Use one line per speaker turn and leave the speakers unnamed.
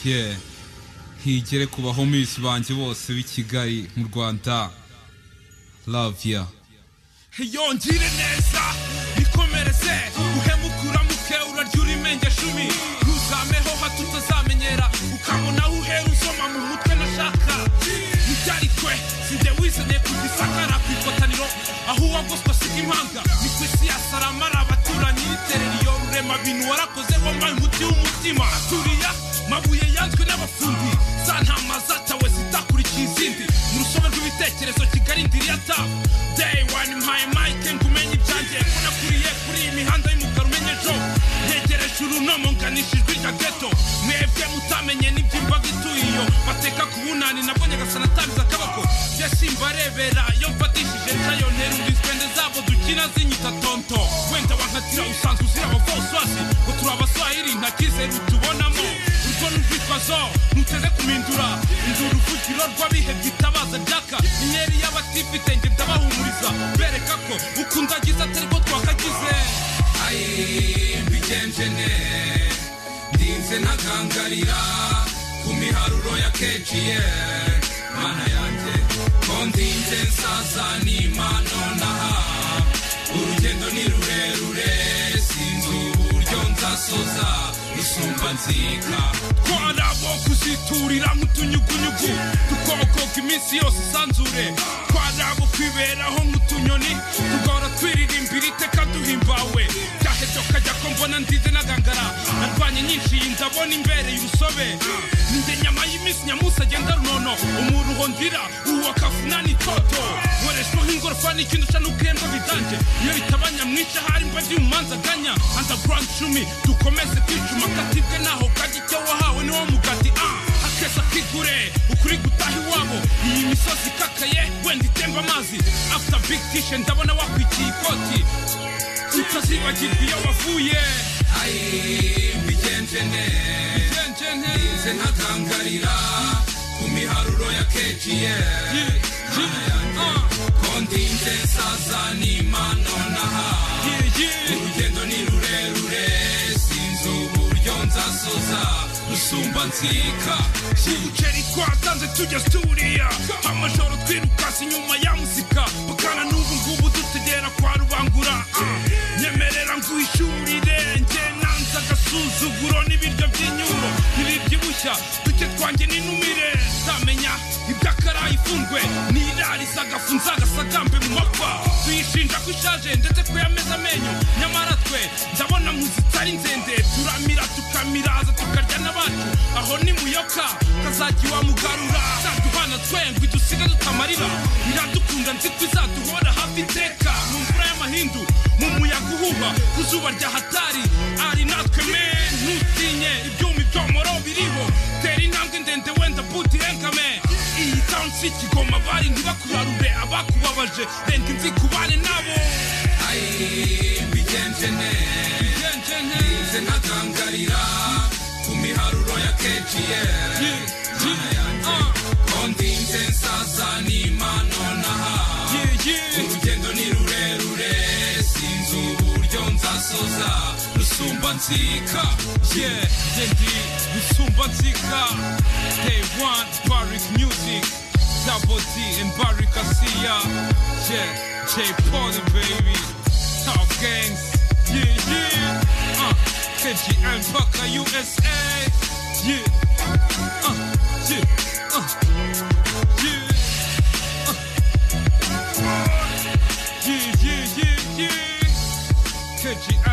ye higere ku bahomisi banjye bose b'i kigali mu rwanda laviya
yongire neza bikomereze uhemuke uramuke urarya urimenye shumi ntuzameho hato utazamenyera ukabona aho uhera usoma mu mutwe nashaka ntibyari twe si jye wizanye ku gisakara ku ifataniro aho uwagoswe asiga impanga ni ku isi ya sarama ari abaturanyi iterera iyo rurema bintu warakoze wambaye umuti w'umutima aturiya mabuye yanzwe n'abafundi za ntama zatawe zitakurikiye izindi mu rusobe rw'ibitekerezo kigali ndiri ya tabu day one mpaye mike ngo umenye ibyanjye ko nakuriye kuri iyi mihanda y'umukara umenye ejo ntegereje urunomo nganisha ijwi rya geto mwebwe mutamenye n'iby'imbaga ituye iyo bateka ku bunani nabwo nyagasana atabiza akabako njye simbarebera iyo mfatishije ncayo nterura izwende zabo dukina zinyita tonto wenda wankatira usanzwe uzira abavoswasi ngo turi abaswahili nta kizere utubonamo urwo ni urwitwazo ntuteze kumindura indura uvugiro rw'abihebye itabaza ryaka inkeri y'abatifite njye ndabahumuriza bereka ko ukunda agize atari ko twakagize ayi mbigenje neza ndinze ntakangarira ku miharuro ya kejiye mana yanjye ko ndinze nsaza n'impano naha urugendo ni rurerure sinzi uburyo nzasoza rusumba nzika ko ari abo kuziturira nk'utunyugunyugu dukobokoka iminsi yose isanzure ko ari abo kwiberaho nk'utunyoni tugahora twiririmbira iteka duhimbawe byaheze ukajya ko mbona nzize n'agangara narwanye nyinshi iyi ndabona imbereye urusobe njye nyama y'iminsi nyamusa agenda runono umuruho ndira uwa kavunani itoto nkoreshwa nk'ingorofani ikintu uca n'ubwembe bidanje iyo bitaba nyamwinshi ahari mba ndi mu manza aganya underground cumi dukomeze kwicuma katibwe naho kajya icyo wahawe niwo mugati ah akeza kigure ukuri gutaha iwabo iyi misozi ikakaye wenda itemba amazi after big tishe ndabona wakwikiye ikoti tutazibagirwa iyo wavuye ayi mbigenje neza nze ntakangarira ku miharuro ya kejiye mana yanjye ko ndinze nsaza n'impano naha urugendo ni rurerure sinzi uburyo nzasoza rusumba nzika umuceri twatanze tujya turiya amajoro twirukase inyuma ya muzika bakana n'ubu ngubu dutegera kwa rubangura Ah, nyemerera nguhishurire njye nanze agasuzuguro n'ibiryo by'inyuro ntibibyibushya duke twanjye n'intumire nzamenya iby'akarayi ifungwe nirariza agafu nzagasagambe mu mapfa tuyishinja ko ishaje ndetse ko yameze amenyo nyamara twe ndabona mu zitari nzende turamira tukamiraza tukarya n'abacu aho ni muyoka kazajya iwamugarura zaduhana twe ngo idusiga tutamarira iradukunda nzi ko izaduhora hafi iteka mu mvura y'amahindu mu muyaga uhuha ku zuba rya hatari ari natwe me ntutinye ibyuma ibyomoro biriho tera intambwe ndende wenda buti renkame iyi tansi kigoma bari ntibakurarure abakubabaje renda inzi kubane nabo ayi mbigenje neza nze ntakangarira ku miharuro ya kejiye mana yanjye ko ndinze nsaza n'impano naha urugendo ni rurerure sinzi uburyo nzasoza rusumba nzika njye ndi rusumba nzika day one barik music double d and barik asiya yeah j paul baby top gangs yeah yeah uh, kgm paka usa yeah uh, yeah uh, yeah yeah, yeah, yeah, yeah. KGI